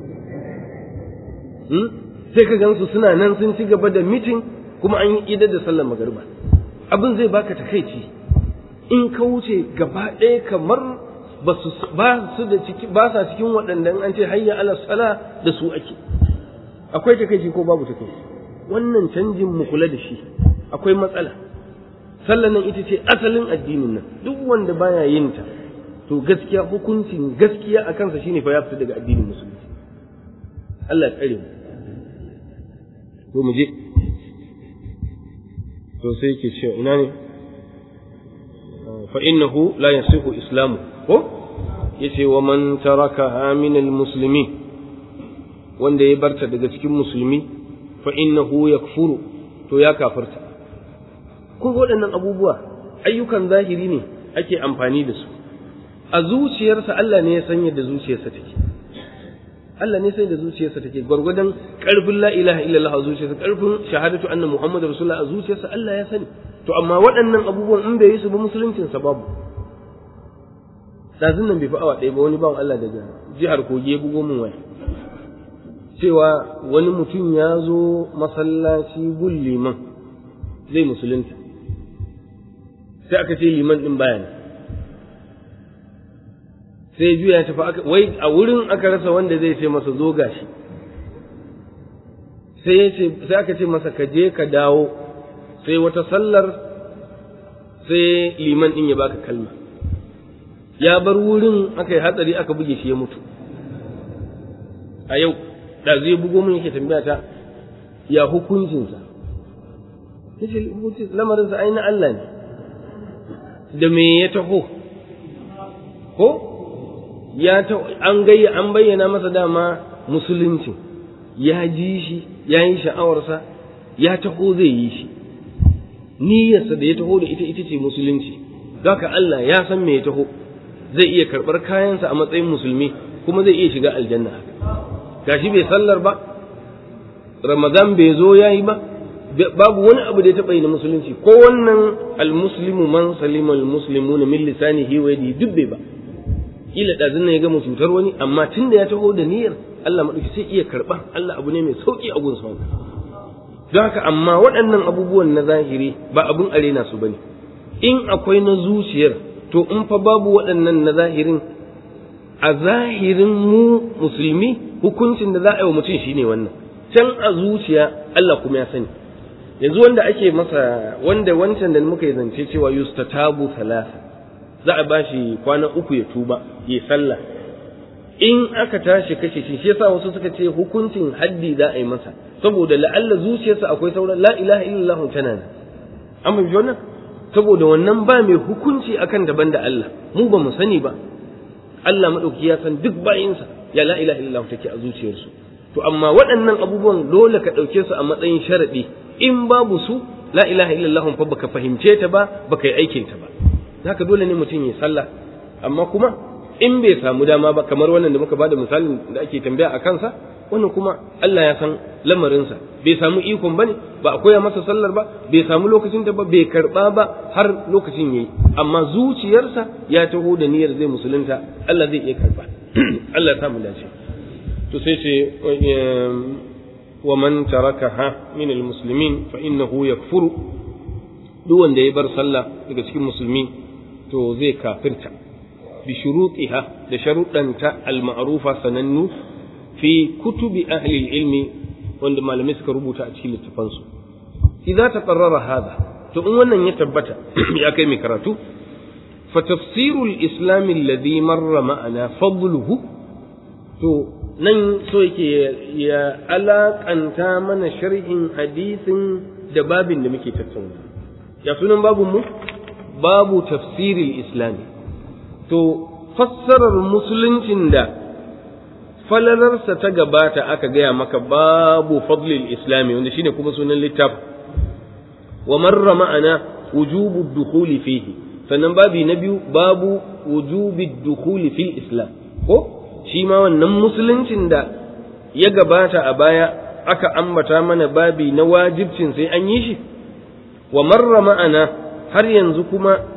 sai ka gansu suna nan sun ci gaba da mitin kuma an yi idar da sallar magariba abin zai baka takaici in ka wuce gaba ɗaya kamar ba su da ciki ba sa cikin waɗanda an ce hayya ala sala da su ake akwai takaici ko babu takaici wannan canjin mu kula da shi akwai matsala sallan nan ita ce asalin addinin nan duk wanda baya yin ta to gaskiya hukuncin gaskiya a kansa shine fa ya fita daga addinin musulunci Allah ya tsare mu to mu je to sai yake cewa ina ne fa innahu la yasihu islamu ko yace wa man taraka min almuslimin wanda ya barta daga cikin musulmi fa innahu yakfuru to ya kafirta kun waɗannan abubuwa ayyukan zahiri ne ake amfani da su a zuciyarsa Allah ne ya san yadda zuciyarsa take Allah ne sai da zuciyarsa take gwargwadon karfin la ilaha illallah a zuciyarsa karfin shahadatu anna muhammadu rasulullah a zuciyarsa Allah ya sani to amma waɗannan abubuwan in bai yi su ba musuluncin sa babu dazun nan bai fi awa ɗaya ba wani bawan Allah daga jihar Kogi ya bugo min waya cewa wani mutum ya zo masallaci gun liman zai musulunta sai aka ce liman din baya ne sai juya tafi aka wai a wurin aka rasa wanda zai ce masa zo gashi sai ya ce sai aka ce masa ka je ka dawo sai wata sallar sai liman din ya baka kalma ya bar wurin aka yi hatsari aka buge shi ya mutu a yau da zai bugo min yake tambaya ta ya hukuncinsa yace hukuncin lamarinsa ai na Allah ne da me ya taho ko ya ta an gayya an bayyana masa dama musulunci ya ji shi ya yi sha'awarsa ya taho zai yi shi niyyarsa da ya taho da ita ita ce musulunci haka Allah ya san me ya taho zai iya karɓar kayansa a matsayin musulmi kuma zai iya shiga aljanna gashi bai sallar ba ramadan bai zo ya yi ba babu wani abu da ya taɓa yi na musulunci ko wannan almuslimu man salima almuslimuna min lisanihi wa yadihi duk bai ba kila ɗazin nan ya gama cutar wani amma tun da ya taho da niyyar Allah maɗauki sai iya karɓa Allah abu ne mai sauƙi a gunsa wannan don haka amma waɗannan abubuwan na zahiri ba abun arena su bane in akwai na zuciyar to in fa babu waɗannan na zahirin a zahirin mu musulmi hukuncin da za a yi wa mutum shine wannan can a zuciya Allah kuma ya sani yanzu wanda ake masa wanda wancan da muka yi zance cewa yustatabu thalatha za a ba shi kwana uku ya tuba ya sallah in aka tashi kashe shi shi yasa wasu suka ce hukuncin haddi za a yi masa saboda la'alla zuciyarsa akwai sauran la ilaha illallah tana nan an bai wannan saboda wannan ba mai hukunci akan daban da Allah mu ba mu sani ba Allah madauki ya san duk bayinsa ya la ilaha illallah take a zuciyarsu to amma waɗannan abubuwan dole ka ɗauke su a matsayin sharaɗi in babu su la ilaha illallah fa baka fahimce ta ba baka yi aikin ta ba haka dole ne mutum ya sallah amma kuma in bai samu dama ba kamar wannan da muka bada misalin da ake tambaya a kansa wannan kuma Allah ya san lamarinsa bai samu ikon bane ba a koya masa sallar ba bai samu lokacin da ba bai karba ba har lokacin yayi amma zuciyarsa ya taho da niyyar zai musulunta Allah zai iya karba Allah ya samu dace to sai ce wa man tarakaha min almuslimin fa innahu yakfuru duk wanda ya bar sallah daga cikin musulmi to zai kafirta bi shurutiha da sharuɗanta al-ma'rufa sanannu fi kutubi ahli ilmi wanda malamai suka rubuta a cikin littafansu idza taqarrara hada to in wannan ya tabbata ya kai mai karatu fa tafsirul islam alladhi marra ma'ana fadluhu to nan so yake ya alakanta mana sharhin hadisin da babin da muke tattauna ya sunan babun mu babu tafsiril islami to fassarar musuluncin da falalarsa ta gabata aka gaya maka babu fadlil islami wanda shine kuma sunan littafin wa marra ma'ana wujubu dukhuli fihi sannan babi na biyu babu wujubi dukhuli fil islam ko shi ma wannan musuluncin da ya gabata a baya aka ambata mana babi na wajibcin sai an yi shi wa marra ma'ana har yanzu kuma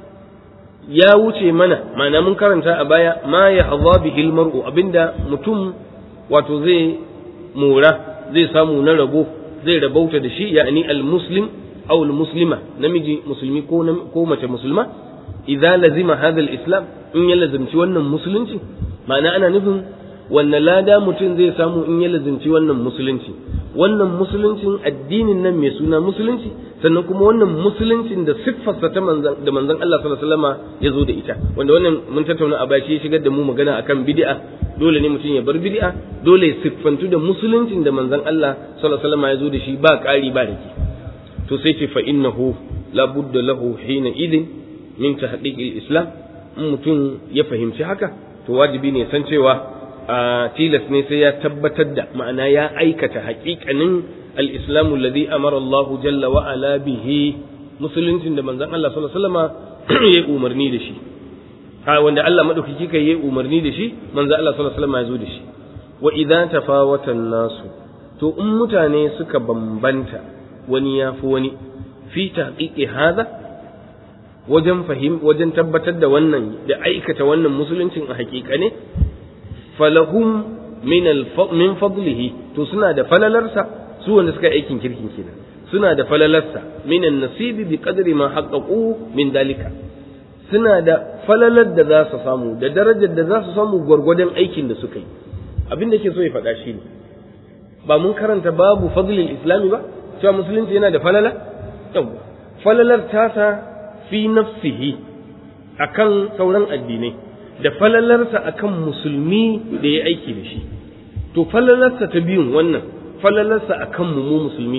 ya wuce mana ma'ana mun karanta a baya ma ya haza bihi mar'u abinda mutum wato zai mora zai samu na rabo zai rabauta da shi ya'ani al-muslim aw al-muslima namiji musulmi ko ko mace musulma idza lazima hadha al-islam in ya lazimci wannan musulunci ma'ana ana nufin wannan lada mutum zai samu in ya lazimci wannan musulunci wannan musuluncin addinin nan mai suna musulunci sannan kuma wannan musuluncin da siffarsa ta manzan da manzon Allah sallallahu alaihi wasallama ya zo da ita wanda wannan mun tattauna a baki ya shigar da mu magana akan bid'a dole ne mutum ya bar bid'a dole ya siffantu da musuluncin da manzon Allah sallallahu alaihi wasallama ya zo da shi ba ƙari ba rage to sai ce fa innahu la budda lahu hina idin min tahqiqil islam in mutum ya fahimci haka to wajibi ne san cewa a tilas ne sai ya tabbatar da ma'ana ya aikata haƙiƙanin al-islamu alladhi amara Allah jalla wa ala bihi musuluncin da manzon Allah sallallahu alaihi wasallama ya umarni da shi ha wanda Allah madaukaki kai ya umarni da shi manzon Allah sallallahu alaihi wasallama ya zo da shi wa idza tafawata nasu to in mutane suka bambanta wani ya fi wani fi tahqiqi hadha wajen fahim wajen tabbatar da wannan da aikata wannan musuluncin a haƙiƙa ne falahum min min fadlihi to suna da falalarsa su wanda suka aikin kirkin kenan suna da falalarsa min nasibi bi qadri ma haqqaqu min dalika suna da falalar da za su samu da darajar da za su samu gwargwadon aikin da suka yi abin da ke so ya faɗa shi ne ba mun karanta babu fadlil islami ba cewa musulunci yana da falala yawwa falalar tasa fi nafsihi akan sauran addinai da falalarsa akan musulmi da ya aiki da shi to falalarsa ta biyun wannan falalarsa akan mu mu musulmi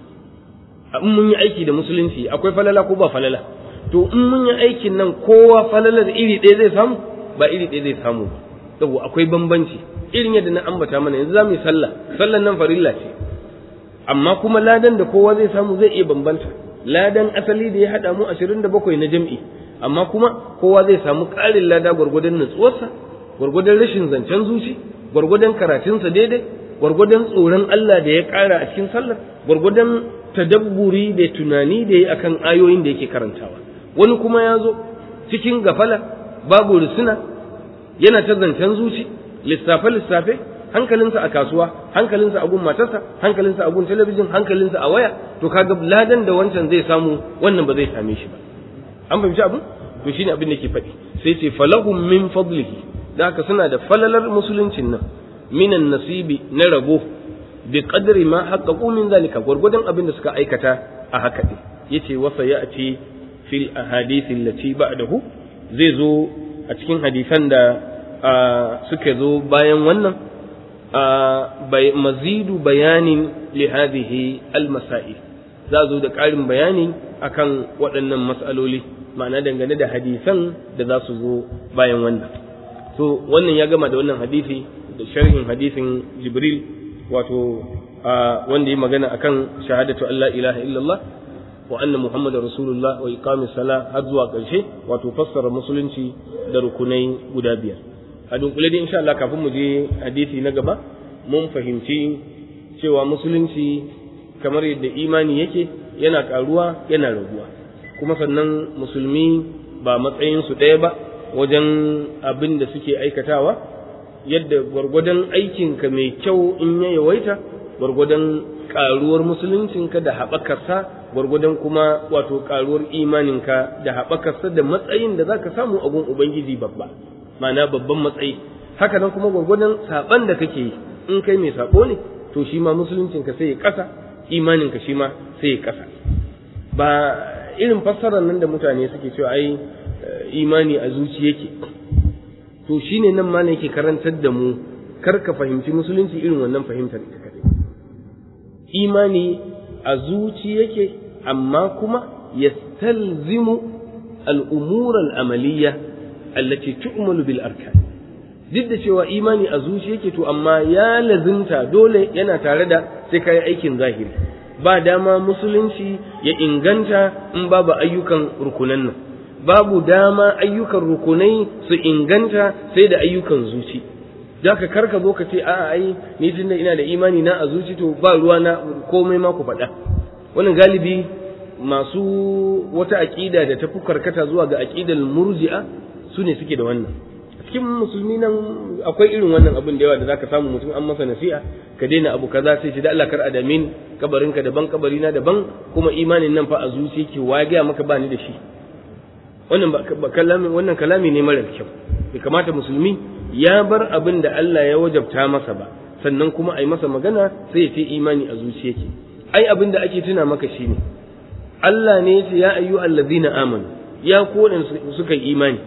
in mun yi aiki da musulunci akwai falala ko ba falala to in mun yi aikin nan kowa falalar iri ɗaya zai samu ba iri ɗaya zai samu ba saboda akwai bambanci irin yadda na ambata mana yanzu za mu yi sallah sallan nan farilla ce amma kuma ladan da kowa zai samu zai iya bambanta ladan asali da ya haɗa mu ashirin da bakwai na jam'i amma kuma kowa zai samu ƙarin lada gwargwadon natsuwarsa gwargwadon rashin zancen zuci gwargwadon karatunsa daidai gwargwadon tsoron Allah da ya ƙara a cikin sallar gwargwadon tadabburi da tunani da ya akan ayoyin da yake karantawa wani kuma ya zo cikin gafala babu risina yana ta zancen zuci lissafe lissafe hankalinsa a kasuwa hankalinsa a gun matarsa hankalinsa a gun talabijin hankalinsa a waya to kaga ladan da wancan zai samu wannan ba zai same shi ba an fahimci abin to shine abin da ke faɗi sai ce falahum min fadlihi da haka suna da falalar musuluncin nan minan nasibi na rabo bi qadri ma haqqaqu min zalika gurgudan abin da suka aikata a haka din yace wa sayati fil ahadith allati ba'dahu zai zo a cikin hadisan da suka zo bayan wannan mazidu bayanin li hadhihi al masail za zo da ƙarin bayani akan waɗannan mas'aloli ma'ana dangane da hadisan da za su zo bayan wannan to wannan ya gama da wannan hadisi da sharhin hadisin jibril wato wanda ya magana akan shahadatu Allah ilaha illallah wa anna muhammadar rasulullah wa iqamis sala har zuwa ƙarshe wato fassara musulunci da rukunai guda biyar a dunkule dai insha Allah kafin mu je hadisi na gaba mun fahimci cewa musulunci kamar yadda imani yake yana karuwa yana raguwa kuma sannan musulmi ba matsayin su ɗaya ba wajen abin da suke aikatawa yadda gwargwadon aikinka mai kyau in ya yawaita gwargwadon karuwar musuluncinka da haɓakarsa gwargwadon kuma wato karuwar imaninka da haɓakarsa da matsayin da za ka samu a gun ubangiji babba ma'ana babban matsayi haka nan kuma gwargwadon saɓan da kake yi in kai mai saɓo ne to shi ma musuluncinka sai ya ƙasa imaninka shi ma sai ya ƙasa ba irin fassarar nan da mutane suke cewa ai imani a zuci yake to shine nan ma yake karantar da mu kar ka fahimci musulunci irin wannan fahimtar ita kadai imani a zuci yake amma kuma yastalzimu al-umur al-amaliyya allati tu'malu bil arkan duk da cewa imani a zuci yake to amma ya lazimta dole yana tare da sai kai aikin zahiri ba dama musulunci ya inganta in babu ayyukan rukunan nan babu dama ayyukan rukunai su inganta sai da ayyukan zuci ka karka zo ka ce a'a ai ni tunda ina da imani na a zuci to ba ruwa na komai ma ku faɗa wannan galibi masu wata aƙida da ta fi karkata zuwa ga aƙidar murji'a su ne suke da wannan cikin musulmi nan akwai irin wannan abin da yawa da zaka samu mutum an masa nasiha ka daina abu kaza sai shi da Allah kar adamin kabarinka daban kabarina daban kuma imanin nan fa a zuci yake wa ga maka ba ni da shi wannan ba kalami wannan kalami ne mara kyau bai kamata musulmi ya bar abin da Allah ya wajabta masa ba sannan kuma ai masa magana sai ya ce imani a zuci yake ai abin da ake tuna maka shine Allah ne ya ce ya ayyu allazina amanu ya ku suka yi imani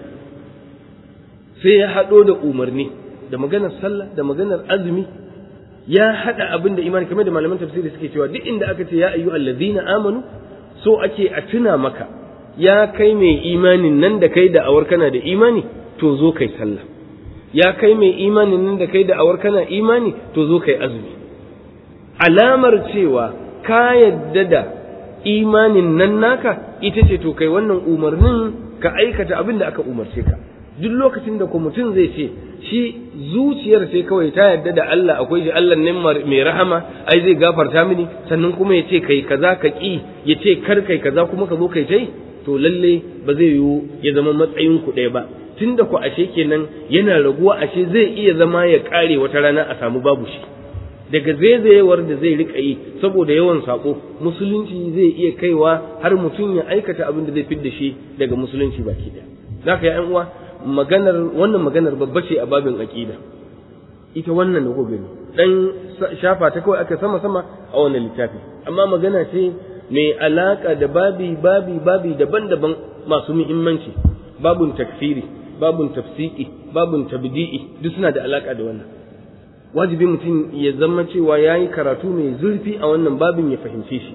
sai ya haɗo da umarni da maganar sallah da maganar azumi ya haɗa abin da imani kamar da malaman tafsiri suke cewa duk inda aka ce ya ayyu allazina amanu so ake a tuna maka ya kai mai imanin nan da kai da awar kana da imani to zo kai sallah ya kai mai imanin nan da kai da awar kana imani to zo kai azumi alamar cewa ka yadda da imanin nan naka ita ce to kai wannan umarnin ka aikata abin da aka umarce ka duk lokacin da ko mutum zai ce shi zuciyar sai kawai ta yadda da Allah akwai shi Allah ne mai rahama ai zai gafarta mini sannan kuma ya ce kai kaza ka ki ya ce kar kai kaza kuma ka zo kai tai to lalle ba zai yiwu ya zama matsayin ku ɗaya ba tunda ku ashe kenan yana raguwa ashe zai iya zama ya kare wata rana a samu babu shi daga zaizayewar da zai rika yi saboda yawan sako musulunci zai iya kaiwa har mutum ya aikata abin da zai fidda shi daga musulunci baki ɗaya zaka ya uwa maganar wannan maganar babba ce a babin aqida ita wannan da gobe dan shafa ta kawai aka sama sama a wannan littafi amma magana ce mai alaka da babi babi babi daban-daban masu muhimmanci babun takfiri babun tafsiki babun tabdi'i duk suna da alaka da wannan wajibi mutum ya zama cewa yayi karatu mai zurfi a wannan babin ya fahimce shi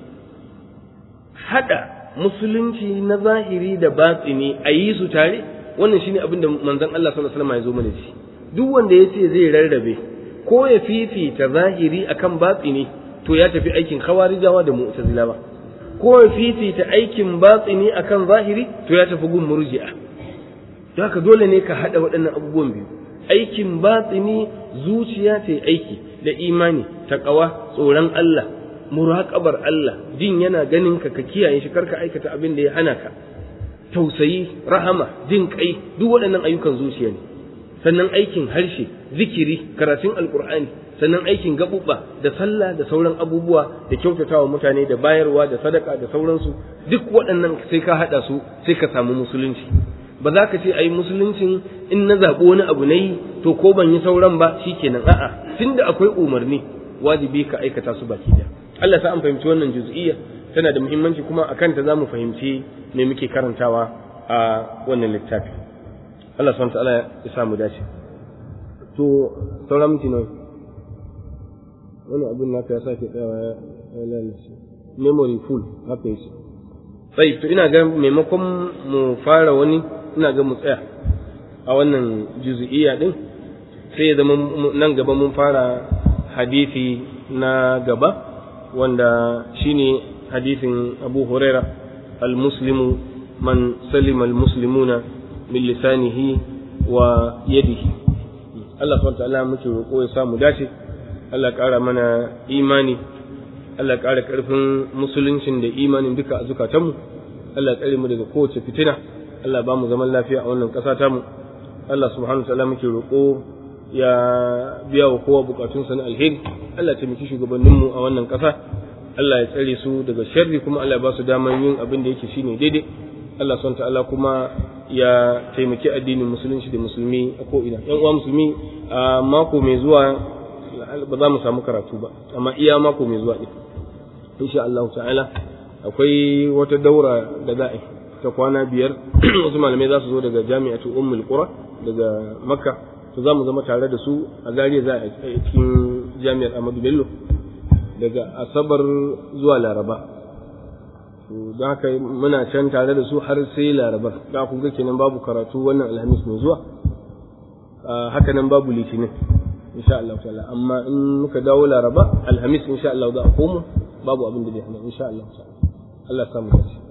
hada musulunci na zahiri da batsini a yi su tare wannan shine abin da manzon Allah sallallahu alaihi wasallam ya zo mana shi duk wanda ya ce zai rarrabe ko ya fifita zahiri akan batsini to ya tafi aikin khawarijawa da mu'tazilawa ko ya fifita aikin batsini akan zahiri to ya tafi gun murji'a don haka dole ne ka hada waɗannan abubuwan biyu aikin batsini zuciya ta aiki da imani taqwa tsoron Allah muraqabar Allah jin yana ganin ka ka kiyaye shi karka aikata abin da ya hana ka tausayi rahama jin kai duk waɗannan ayyukan zuciya ne sannan aikin harshe zikiri karatun alkur'ani sannan aikin gaɓuɓɓa da sallah da sauran abubuwa da kyautatawa mutane da bayarwa da sadaka da sauransu duk waɗannan sai ka haɗa su sai ka samu musulunci ba za ka ce ai musuluncin in na zaɓi wani abu na yi to ko ban yi sauran ba shikenan a'a tunda akwai umarni wajibi ka aikata su baki da Allah sa an fahimci wannan juz'iyya tana da muhimmanci kuma akan ta za mu fahimci me muke karantawa a wannan littafi Allah subhanahu ta'ala ya sa mu dace to sauran minti nawa wani abin naka ya sake tsayawa ya lalace memory full haka yake sai to ina ga maimakon mu fara wani ina ga mu tsaya a wannan juz'iyya din sai ya zama nan gaba mun fara hadisi na gaba wanda shine hadisin Abu Huraira al-muslimu man salima al-muslimuna min lisanihi wa yadihi Allah subhanahu ta'ala muke roƙo ya samu dace Allah ƙara mana imani Allah ƙara ƙarfin musuluncin da imanin duka a zukatanmu Allah ƙare mu daga kowace fitina Allah ba mu zaman lafiya a wannan ƙasa tamu Allah subhanahu ta'ala muke roƙo ya biya wa kowa bukatunsa na alheri Allah ya taimaki shugabanninmu a wannan ƙasa Allah ya tsare su daga sharri kuma Allah ya ba su damar yin abin da yake shine daidai Allah son ta'ala kuma ya taimaki addinin musulunci da musulmi a ko'ina yan uwa musulmi a mako mai zuwa ba za mu samu karatu ba amma iya mako mai zuwa ɗin insha Allah ta'ala akwai wata daura da za a ta kwana biyar wasu malamai za su zo daga jami'atu ummul qura daga makka to za mu zama tare da su a zariya za a cikin jami'ar Ahmadu Bello daga asabar zuwa laraba don haka muna can tare da su har sai larabar da kun ga kenan babu karatu wannan alhamis mai zuwa haka nan babu litinin insha Allah ta'ala amma in muka dawo laraba alhamis insha Allah za a komo babu abin da zai hana insha Allah ta'ala Allah samu dace